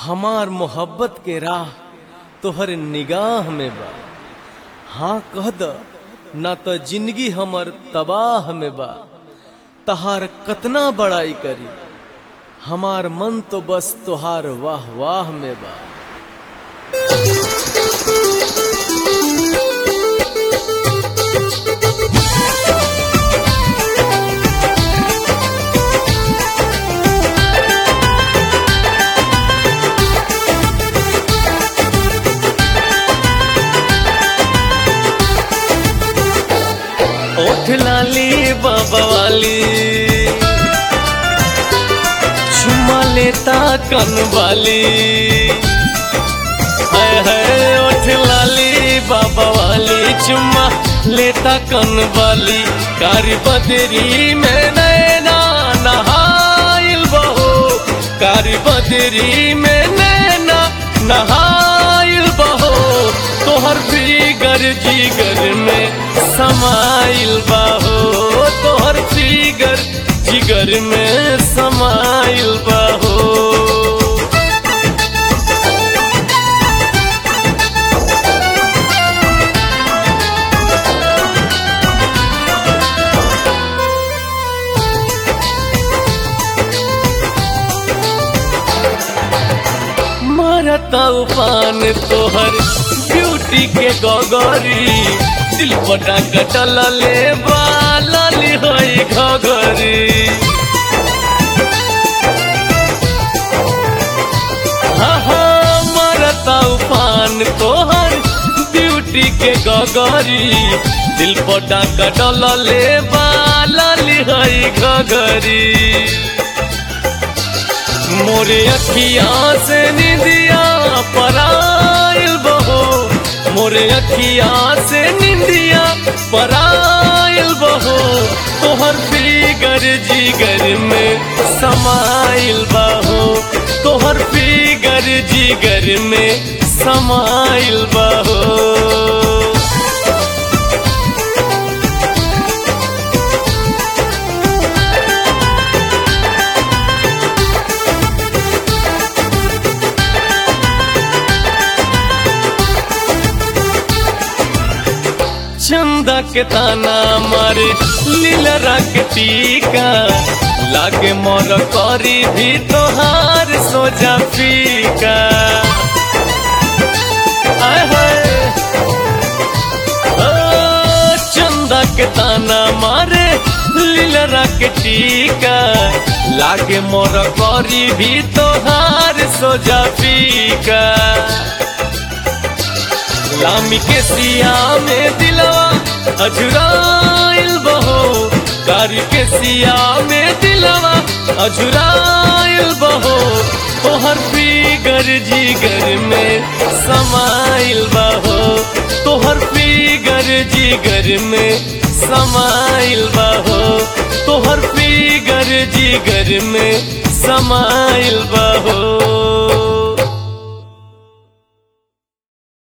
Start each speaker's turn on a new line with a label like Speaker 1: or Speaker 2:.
Speaker 1: हमार मोहब्बत के राह तोहर निगाह में बा हाँ कह द ना तो जिंदगी हमर तबाह में बा तहार कतना बड़ाई करी हमार मन तो बस तोहार वाह वाह में बा ओठ लाली बाबा वाली चुम्मा लेता कन वाली हाय हाय ओठ लाली बाबा वाली चुम्मा लेता कन वाली कारी बदरी में नैना नहाइल बहो कारी बदरी में नैना नहाइल बहो तोहर फिगर जिगर में समाइल बाहो तोहर फिगर जिगर में समाइल बाहो मारता उफान तोहर ब्यूटी के गगरी दिल पटा कटल ले बाली होई घगरी हाँ हाँ मारता उफान तोहर ब्यूटी के गगरी दिल पटा कटल ले बाली होई घगरी मोरे अखिया से निंदिया पराइल बहो मोरे अखिया से निंदिया पराइल बहो तोहर फिगर जिगर में समाइल बहो तोहर फिगर जिगर में समाइल बहो चंदा के ताना मारे लीला के टीका लागे मोर करी भी तोहार सोजा फीका आय हाय ओ, चंदा के ताना मारे लीला के टीका लागे मोर करी भी तोहार सोजा फीका लामी के सिया में दिलवा अजुराइल बहो कारी के सिया में दिलवा अजुराइल बहो तोहर फिगर जिगर में समाइल बहो तोहर फिगर जिगर में समाइल बहो तोहर फिगर जिगर में समाइल बहो